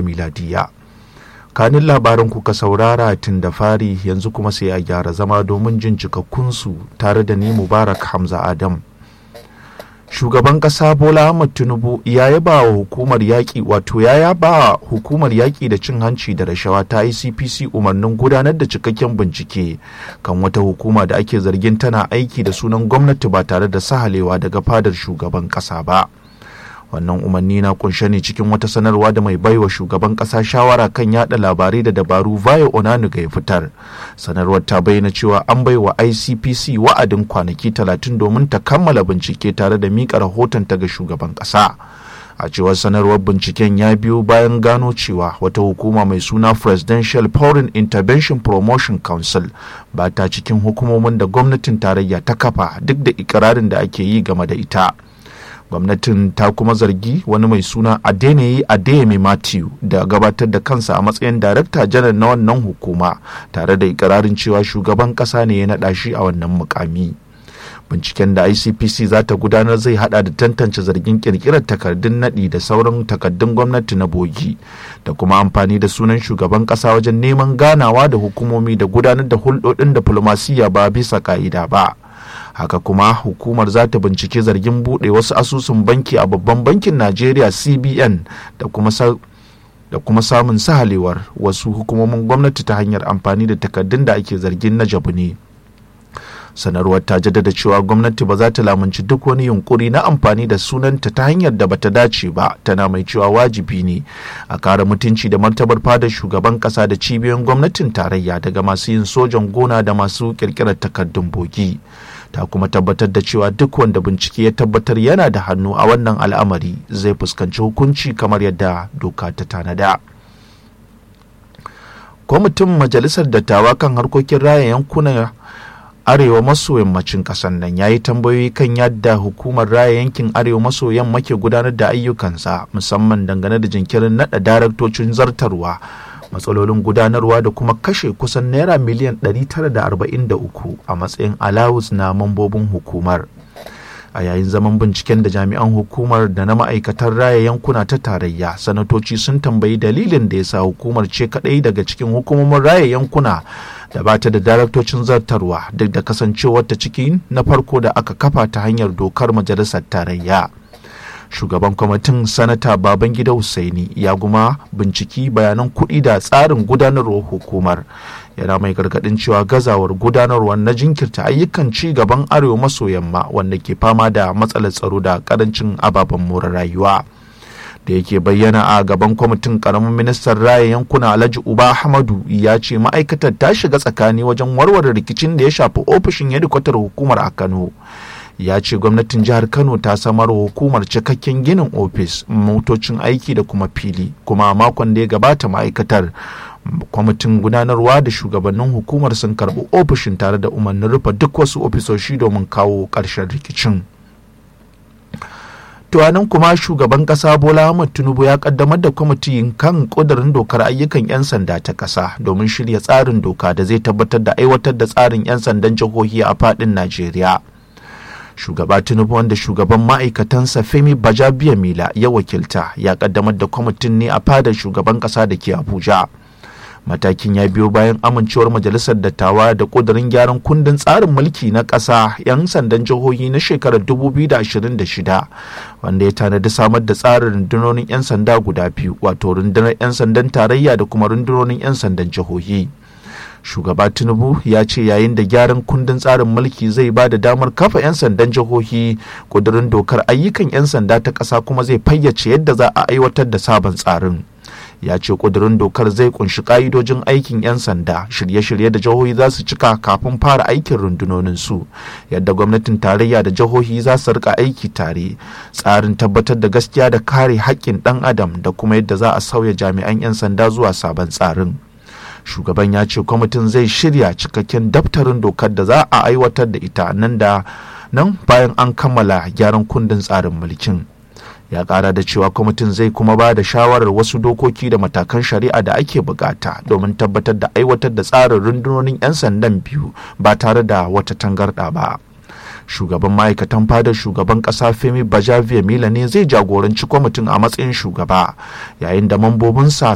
miladiya kanin labaran kuka saurara tun da fari yanzu kuma sai a gyara zama domin jin cikakkunsu tare da ni mubarak hamza adam shugaban kasa bola ahmad tinubu ya yaba wa hukumar yaƙi wato ya yaba hukumar yaƙi da cin hanci da rashawa ta icpc umarnin gudanar da cikakken bincike kan wata hukuma da ake zargin tana aiki da sunan gwamnati ba tare da sahalewa daga fadar shugaban kasa ba wannan umarni na kunshe ne cikin wata sanarwa da mai baiwa shugaban kasa shawara kan yada labarai da dabaru vaya onanuga ya fitar sanarwar ta bayyana cewa an baiwa icpc wa'adin kwanaki talatin domin ta kammala bincike tare da mika rahoton ta ga shugaban kasa a cewar sanarwar binciken ya biyo bayan gano cewa wata hukuma mai suna presidential foreign intervention promotion council ba ta cikin hukumomin da gwamnatin tarayya ta kafa duk da ikirarin da ake yi game da ita gwamnatin ta kuma zargi wani mai suna adeneyi adeyemi matthew da gabatar da kansa a matsayin darakta janar na wannan hukuma tare da ikirarin cewa shugaban kasa ne ya naɗa shi a wannan mukami binciken da icpc za ta gudanar zai hada da tantance zargin kirkirar takardun naɗi da sauran takardun gwamnati na bogi da kuma amfani da sunan shugaban kasa wajen neman ganawa da hukumomi da gudanar da hulɗoɗin diflomasiyya ba bisa ka'ida ba haka kuma hukumar za ta bincike zargin buɗe wasu asusun banki a babban bankin najeriya cbn da kuma da kuma samun sahalewar wasu hukumomin gwamnati ta hanyar amfani da takardun da ake zargin na jabu ne sanarwar ta jaddada cewa gwamnati ba za ta lamunci duk wani yunkuri na amfani da sunanta ta hanyar da bata dace ba tana mai cewa wajibi ne a kare mutunci da martabar fadar shugaban kasa da cibiyoyin gwamnatin tarayya daga masu yin sojan gona da masu kirkirar takardun bogi ta kuma tabbatar da cewa duk wanda bincike ya tabbatar yana da hannu a wannan al'amari zai fuskanci hukunci kamar yadda doka ta tanada. kwamitin majalisar dattawa kan harkokin raya yankuna arewa maso yammacin ƙasar nan ya yi tambayoyi kan yadda hukumar raya yankin arewa maso yamma ke gudanar da ayyukansa musamman dangane da jinkirin naɗa daraktocin zartarwa matsalolin gudanarwa da kuma kashe kusan naira miliyan 943 a matsayin alawus na mambobin hukumar a yayin zaman binciken da jami'an hukumar da na ma'aikatar raya yankuna ta tarayya sanatoci sun tambayi dalilin da ya sa hukumar ce kadai daga cikin hukumomin raya yankuna da ba ta da daraktocin zartarwa duk da kasancewar ta ciki na farko da aka kafa ta hanyar dokar majalisar tarayya shugaban kwamitin sanata babangida Hussaini ya guma binciki bayanan kuɗi da tsarin gudanarwar hukumar yana mai gargaɗin cewa gazawar gudanarwar na jinkirta ayyukan ci gaban arewa maso yamma wanda ke fama da matsalar tsaro da karancin ababen more rayuwa da yake bayyana a gaban kwamitin karamin ministan raya yankuna alhaji uba hamadu ya ce ma'aikatar ta shiga tsakani wajen warware rikicin da ya shafi ofishin hedikwatar hukumar a kano ya ce gwamnatin jihar kano ta samar wa hukumar cikakken ginin ofis motocin aiki da kuma fili kuma a makon da ya gabata ma'aikatar kwamitin gudanarwa da shugabannin hukumar sun karbi ofishin tare da umarnin rufe duk wasu ofisoshi domin kawo ƙarshen rikicin tuwanin kuma shugaban kasa bola ahmad tinubu ya kaddamar da kwamitin kan kudurin dokar ayyukan 'yan sanda ta kasa domin shirya tsarin doka da zai tabbatar da aiwatar da tsarin 'yan sandan jihohi a fadin najeriya shugaba tinubu wanda shugaban ma'aikatansa femi bajabiya mila ya wakilta ya kaddamar da kwamitin ne a fadar shugaban kasa da ke abuja matakin ya biyo bayan amincewar majalisar dattawa da kudurin gyaran kundin tsarin mulki na ƙasa 'yan sandan jihohi na shekarar 2026 wanda ya tanadi samar da tsarin rundunonin 'yan sanda guda biyu wato rundunar 'yan sandan tarayya da kuma rundunonin 'yan sandan jihohi shugaba tinubu ya ce yayin da gyaran kundin tsarin mulki zai ba da damar kafa 'yan sandan jihohi kudurin dokar ayyukan 'yan sanda ta ƙasa kuma zai fayyace yadda za a aiwatar da sabon tsarin ya ce kudurin dokar zai kunshi ka'idojin aikin 'yan sanda shirye-shirye da jihohi za su cika kafin fara aikin rundunonin su yadda gwamnatin tarayya da jihohi za su rika aiki tare tsarin tabbatar da gaskiya da kare haƙƙin ɗan adam da kuma yadda za a sauya jami'an 'yan sanda zuwa sabon tsarin shugaban ya ce kwamitin zai shirya cikakken daftarin dokar da za a aiwatar da ita nan da nan bayan an kammala gyaran kundin tsarin mulkin ya kara da cewa kwamitin zai kuma ba da shawarar wasu dokoki da matakan shari'a da ake bukata domin tabbatar da aiwatar da tsarin rundunonin 'yan sandan biyu ba tare da wata tangarɗa ba shugaban ma'aikatan fadar shugaban kasa femi bajaviya mila ne zai jagoranci kwamitin a matsayin shugaba yayin da mambobinsa